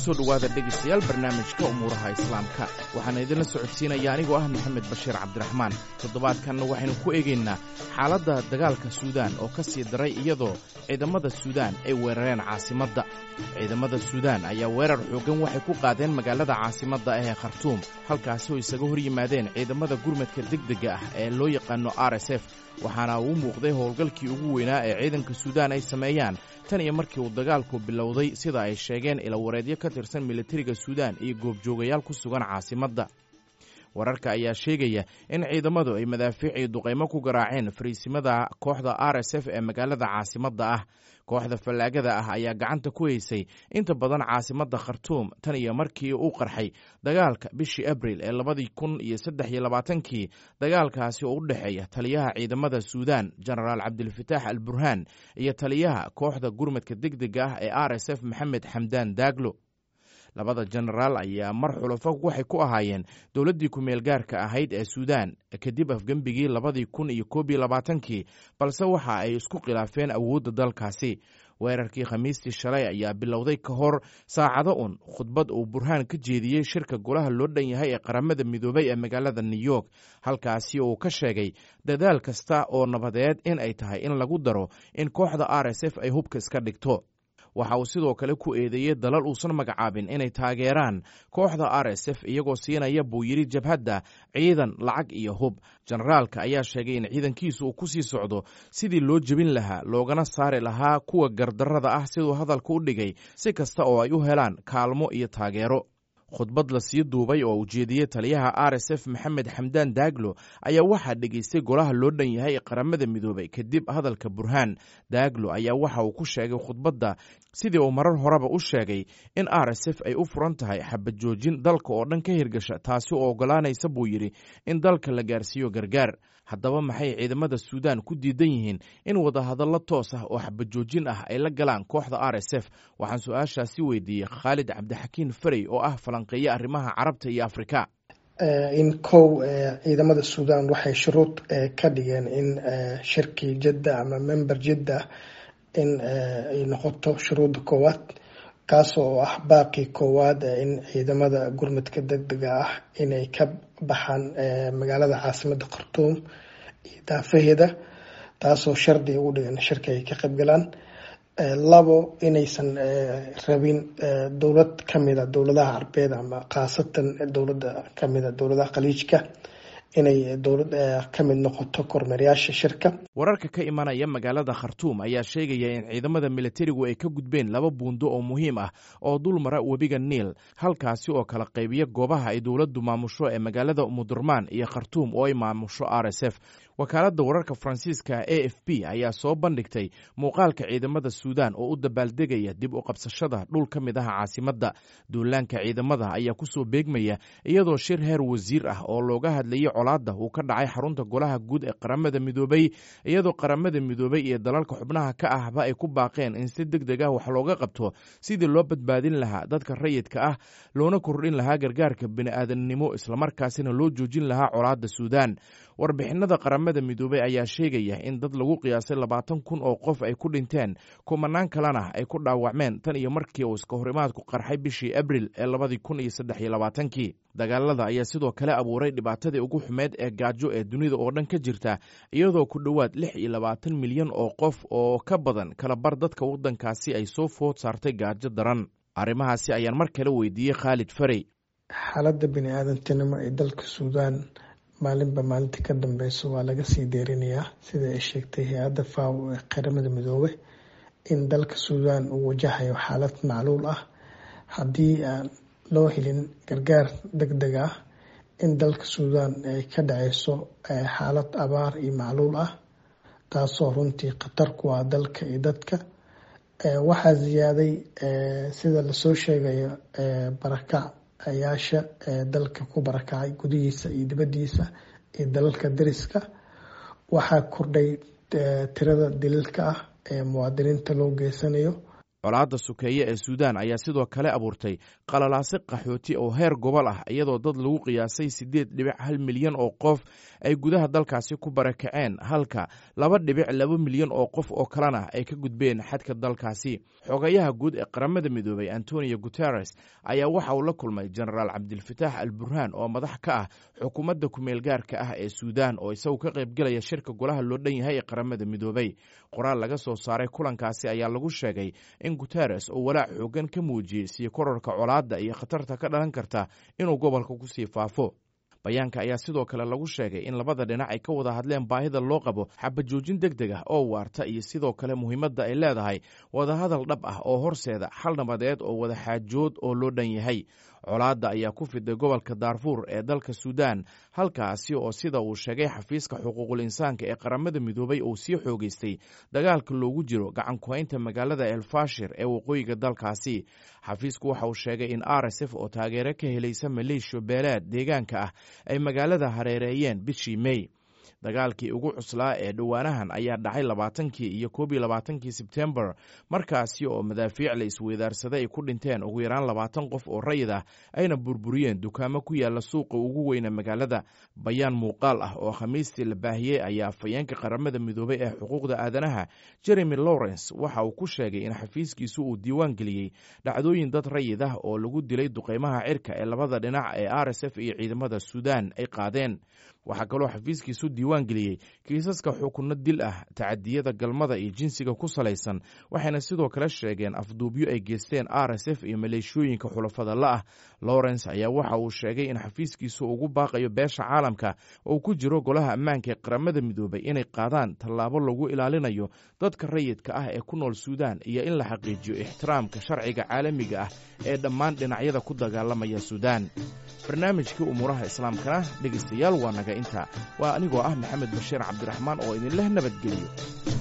kusoo dhowaada dhegaystayaal barnaamijka umuuraha islaamka waxaana idinla socodsiinaya anigoo ah maxamed bashiir cabdiraxmaan toddobaadkanna waxaynu ku eegaynaa xaaladda dagaalka suudaan oo ka sii daray iyadoo ciidamada suudaan ay weerareen caasimadda ciidamada suudaan ayaa weerar xooggan waxay ku qaadeen magaalada caasimadda ah ee khartuum halkaasi oo isaga hor yimaadeen ciidamada gurmadka degdega ah ee loo yaqaano r s f waxaana uu muuqday howlgalkii ugu weynaa ee ciidanka suudaan ay sameeyaan tan iyo markii uu dagaalku bilowday sida ay sheegeen ilawareedyo ka tirsan militariga suudaan iyo goobjoogayaal ku sugan caasimadda wararka ayaa sheegaya in ciidamadu ay madaafiic iyo duqaymo ku garaaceen fariisimada kooxda r s f ee magaalada caasimadda ah kooxda fallaagada ah ayaa gacanta ku haysay inta badan caasimadda khartuum tan iyo markii uu qarxay dagaalka bishii abril ee labadii kun iyo saddex iyo labaatankii dagaalkaasi oo u dhexeeya taliyaha ciidamada suudaan jenaraal cabdilfataax al burhaan iyo taliyaha kooxda gurmadka degdega ah ee r s f maxamed xamdaan daaglo labada jenaraal ayaa mar xulafo waxay ku ahaayeen dowladdii ku-meel gaarka ahayd ee suudaan kadib afgembigii labadii kun iyo koob iyo labaatankii balse waxa ay isku khilaafeen awoodda dalkaasi weerarkii khamiistii shalay ayaa bilowday ka hor saacado un khudbad uu burhaan ka jeediyey shirka golaha loo dhan yahay ee qaramada midoobay ee magaalada new york halkaasi uu ka sheegay dadaal kasta oo nabadeed in ay tahay in lagu daro in kooxda r s f ay hubka iska dhigto waxa uu sidoo kale ku eedeeyey dalal uusan magacaabin inay taageeraan kooxda r s f iyagoo siinaya buu yidhi jabhadda ciidan lacag iyo hub jenaraalka ayaa sheegay in ciidankiisu uu ku sii socdo sidii loo jebin lahaa loogana saari lahaa kuwa gardarrada ah siduu hadalka u dhigay si kasta oo ay u helaan kaalmo iyo taageero khudbad la sii duubay oo ujeediyey taliyaha r s f maxamed xamdaan daaglo ayaa waxaa dhegaystay golaha loo dhan yahay qaramada midoobay kadib hadalka burhaan daaglo ayaa waxa uu ku sheegay khudbadda sidii uu marar horeba u sheegay in r s f ay u furan tahay xabad joojin dalka oo dhan ka hirgasha taasi oo ogolaanaysa buu yidhi in dalka la gaarsiiyo gargaar haddaba maxay ciidamada suudaan ku diidan yihiin in wadahadallo toos ah oo xabad joojin ah ay la galaan kooxda r s f waxaan su-aashaasi weydiiyey khaalid cabdixakiin farey oo ah falanqeeye arrimaha carabta iyo afrika in kow ciidamada suudaan waxay shuruud ka dhigeen in shirkii jidda ama member jidda in ay noqoto shuruudda koowaad kaas oo ah baaqii koowaad in ciidamada gurmadka degdega ah inay ka baxaan magaalada caasimada khartuum iyo daafaheeda taasoo shardi ugu dhigan shirka ay ka qaybgalaan labo inaysan rabin dowlad kamida dowladaha carbeed ama khaasatan dowlada kamida dowladaha khaliijka inay dowlad ka mid noqoto kormeeryaasha shirka wararka ka imanaya magaalada khartuum ayaa sheegaya in ciidamada militarigu ay ka gudbeen laba buundo oo muhiim ah oo dul mara webiga niil halkaasi oo kala qaybiya goobaha ay dowladdu maamusho ee magaalada umudurmaan iyo khartuum oo ay maamusho r s f wakaaladda wararka faransiiska a f b ayaa soo bandhigtay muuqaalka ciidamada suudaan oo u dabaaldegaya dib u qabsashada dhul ka mid ah caasimadda duulaanka ciidamada ayaa kusoo beegmaya iyadoo shir heer wasiir ah oo looga hadlayay colaadda uu ka dhacay xarunta golaha guud ee qaramada midoobay iyadoo qaramada midoobay iyo dalalka xubnaha ka ahba ay ku baaqeen in si deg deg ah wax looga qabto sidii loo badbaadin lahaa dadka rayidka ah loona kordhin lahaa gargaarka bini'aadamnimo islamarkaasina loo joojin lahaa colaadda suudaan warbixinada qaramada midoobey ayaa sheegaya in dad lagu qiyaasay labaatan kun oo qof ay ku dhinteen kumanaan kalena ay ku dhaawacmeen tan iyo markii uu iska horimaadku qarxay bishii abril ee labadii kun iyo saddex iyo labaatankii dagaalada ayaa sidoo kale abuuray dhibaatadii ugu xumeed ee gaajo ee dunida oo dhan ka jirta iyadoo ku dhowaad lix iyo labaatan milyan oo qof oo ka badan kala bar dadka waddankaasi ay soo food saartay gaajo daran arrimahaasi ayaan mar kale weydiiyey khaalid farey xaaladda bini-aadantinimo ee dalka suudaan maalinba maalinta ka dambeyso waa laga sii deerinayaa sida ay sheegtay hay-adda faw ee qaramada midoobe in dalka suudaan uu wajahayo xaalad macluul ah haddii aan loo helin gargaar deg deg ah in dalka suudaan ay ka dhaceyso xaalad abaar iyo macluul ah taasoo runtii khatar ku ah dalka iyo dadka waxaa ziyaaday sida lasoo sheegayo barakac ayaasha dalka ku barakacay gudihiisa iyo dibadiisa iyo dalalka dariska waxaa kordhay tirada daliilka ah ee muwaadiniinta loo geysanayo colaadda sukeeye ee suudaan ayaa sidoo kale abuurtay qalalaase qaxooti oo heer gobol ah iyadoo dad lagu qiyaasay siddeed dhibic hal milyan oo qof ay gudaha dalkaasi ku barakaceen halka laba dhibic laba milyan oo qof oo kalena ay ka gudbeen xadka dalkaasi xogayaha guud ee qaramada midoobay antonio guteres ayaa waxa uu la kulmay jenaraal cabdilfataax al burhaan oo madax ka ah xukuumadda kumeel gaarka ah ee suudaan oo isagu ka qaybgelaya shirka golaha loo dhan yahay ee qaramada midoobay qoraal laga soo saaray kulankaasi ayaa lagu sheegay in guteres oo walaac xoogan ka muujiyey sii korarka colaadda iyo khatarta ka dhalan karta inuu gobolka ku sii faafo bayaanka ayaa sidoo kale lagu sheegay in labada dhinac ay ka wada hadleen baahida loo qabo xabajoojin deg deg ah oo waarta iyo sidoo kale muhiimadda ay leedahay wadahadal dhab ah oo horseeda xal nabadeed oo wada xaajood oo loo dhan yahay colaadda ayaa ku fiday gobolka daarfuur ee dalka suudaan halkaasi oo sida uu sheegay xafiiska xuquuqul insaanka ee qaramada midoobay uu sii xoogeystay dagaalka loogu jiro gacan ku-haynta magaalada elfashir ee waqooyiga dalkaasi xafiisku waxa uu sheegay in r s f oo taageero ka helaysa maleeshiya beeleed deegaanka ah ay magaalada hareereeyeen bishii mey dagaalkii ugu cuslaa ee dhowaanahan ayaa dhacay labaatankii iyo koob iyo labaatankii sebtembar markaasi oo madaafiic la isweydaarsaday ay ku dhinteen ugu yaraan labaatan qof oo rayid ah ayna burburiyeen dukaamo ku yaala suuqa ugu weyna magaalada bayaan muuqaal ah oo khamiistii la baahiyey ayaa afhayeenka qaramada midoobay ee xuquuqda aadanaha jeremy lawrence waxa uu ku sheegay in xafiiskiisu uu diiwaan geliyey dhacdooyin dad rayid ah oo lagu dilay duqeymaha cirka ee labada dhinac ee r s f iyo ciidamada suudaan ay qaadeen waxaa kaloo xafiiskiisu diiwaan geliyey kiisaska xukunno dil ah tacadiyada galmada iyo jinsiga ku salaysan waxayna sidoo kale sheegeen afduubyo ay geysteen r s f iyo maleeshiyooyinka xulafada la ah lawrence ayaa waxa uu sheegay in xafiiskiisu ugu baaqayo beesha caalamka oo ku jiro golaha ammaanka ee qaramada midoobay inay qaadaan tallaabo lagu ilaalinayo dadka rayidka ah ee ku nool suudaan iyo in la xaqiijiyo ixtiraamka sharciga caalamiga ah ee dhammaan dhinacyada ku dagaalamaya suudaan barnaamijkii umuuraha islaamkana dhegaystayaal waa naga inta waa anigoo ah maxamed bashiir cabdiraxmaan oo idinleh nabadgeliyo